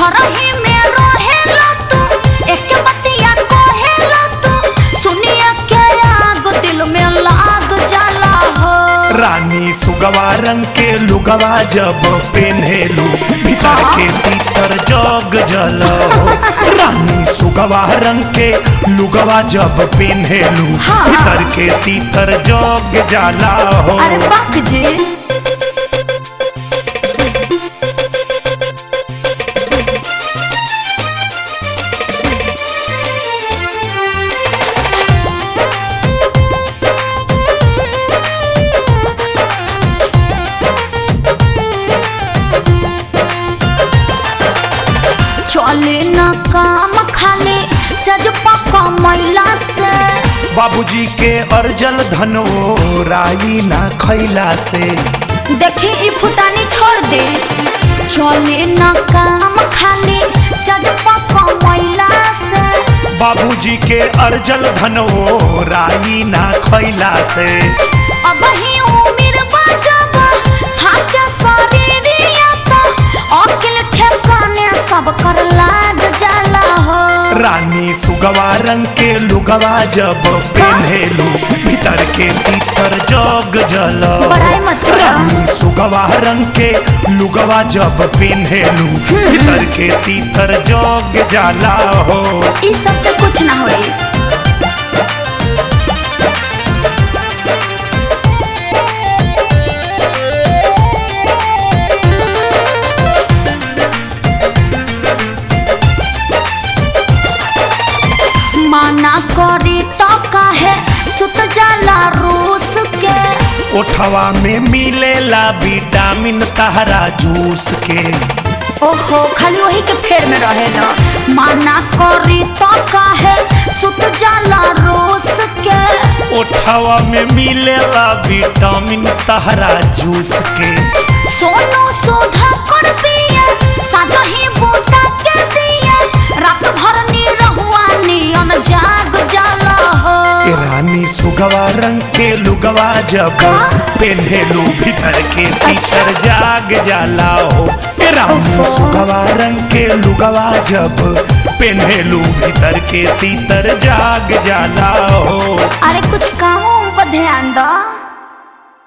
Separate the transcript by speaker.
Speaker 1: घर ही में रहेला तू एक बतिया कहेला तू सुनिया के आग दिल में लाग जाला हो
Speaker 2: रानी सुगवा रंग के लुगवा जब पेन्हेलू भीतर के भीतर जग जल हो रानी सुगवा रंग के लुगवा जब पेन्हेलू
Speaker 1: हाँ।
Speaker 2: भीतर के तीतर जग जाला हो
Speaker 1: अरे बाक जी चले ना काम खाली सज पका मैला से
Speaker 2: बाबूजी के अर्जल धनो राई ना खैला से
Speaker 1: देखी ई फुतानी छोड़ दे चले ना काम खाली सज पका मैला से
Speaker 2: बाबूजी के अर्जल धनो राई ना खैला से
Speaker 1: अब ही उम्र बजब थाके शरीरिया तो अकिल ठेकाने सब कर लाग जाला हो
Speaker 2: रानी सुगवा रंग के लुगवा जब पेन्हेलू भीतर के तीतर जग जल
Speaker 1: बड़ाई मत करो।
Speaker 2: रानी सुगवा रंग के लुगवा जब पेन्हेलू भीतर के तीतर जग जाला हो
Speaker 1: ई सब से कुछ ना होई माना करी तो काहे सुत जाला रूस के
Speaker 2: ओठवा में मिलेला विटामिन तहरा जूस के
Speaker 1: ओहो खाली वही के फेर में रहेला माना करी तो काहे सुत जाला रूस के
Speaker 2: ओठवा में मिलेला विटामिन तहरा जूस के
Speaker 1: सोनू सुधा कर पिए साजा ही बूटा के दिए रात भर नी रहुआ नियन जाग जाला हो
Speaker 2: ए रानी सुगवा रंग के लुगवा जब पेन्हेलू भीतर के तीतर जाग जाला हो ए रानी सुगवा रंग के लुगवा जब पेन्हेलू भीतर के तीतर जाग जाला हो
Speaker 1: अरे कुछ कामों पर ध्यान दो